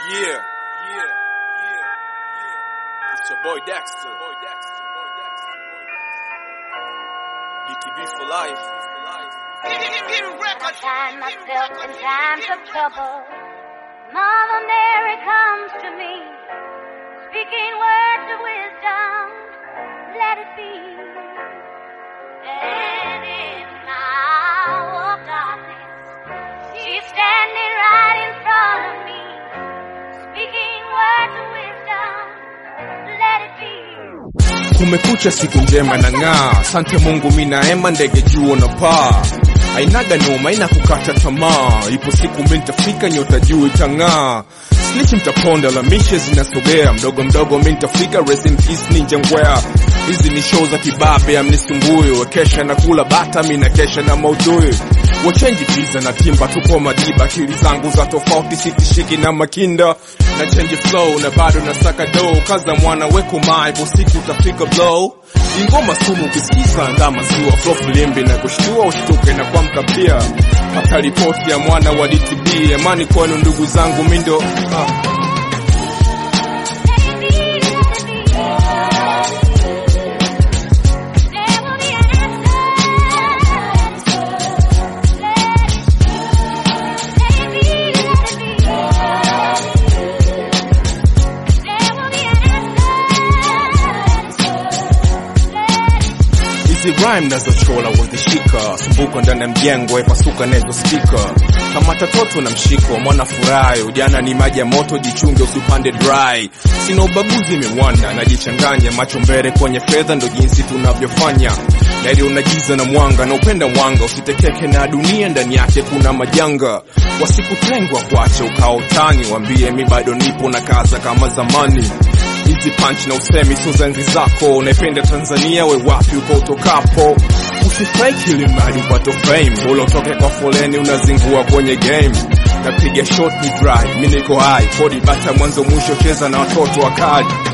Yeah, yeah, yeah, yeah. It's your boy Dexter. Boy Dexter. Boy Dexter. DTB for life. I find myself in times of trouble. Mother Mary comes to me, speaking words of wisdom. Let it be. And in my hour of darkness, she's standing right in front of me, speaking words of wisdom. Let it be. kumekucha siku njema na ng'aa asante mungu mi naema ndege juu na paa ainaga noma ina kukata tamaa ipo siku mi nitafika nyota juu itang'aa slichi mtaponda la mishe zinasogea mdogo mdogo mi nitafika rest in peace ninja ngwea hizi ni show za kibabe amnisumbui wekesha na kula bata mi na kesha na maudhui wachenji pizza na timba tupo madiba akili zangu za tofauti sitishiki na makinda na change flow na bado nasaka do kaza mwana weko maipo siku utafika blow ingoma sumu ukisikiza nda maziwa flow filimbi na kushtua ushtuke na kuamka pia hata ripoti ya mwana wa DTB amani kwenu ndugu zangu mindo ah. hizi rhyme nazochola wazishika sumbuka ndani ya mjengo epasuka nazo spika kama tatoto na mshiko mwana furahi ujana ni maji ya moto jichunge usipande dry sina ubaguzi mimwana najichanganya macho mbele kwenye fedha ndo jinsi tunavyofanya nari unagiza na mwanga na upenda mwanga usitekeke na dunia ndani yake kuna majanga wasikutengwa kwache ukao utani wambie mi bado nipo na kaza kama zamani hizi punch na usemi sio za enzi zako unaipenda tanzania we wapi uko utokapo usifake ili mradi upate fame ule utoke kwa foleni unazingua kwenye game napiga shot ni dry mi niko high kodi bata mwanzo mwisho cheza na watoto wakali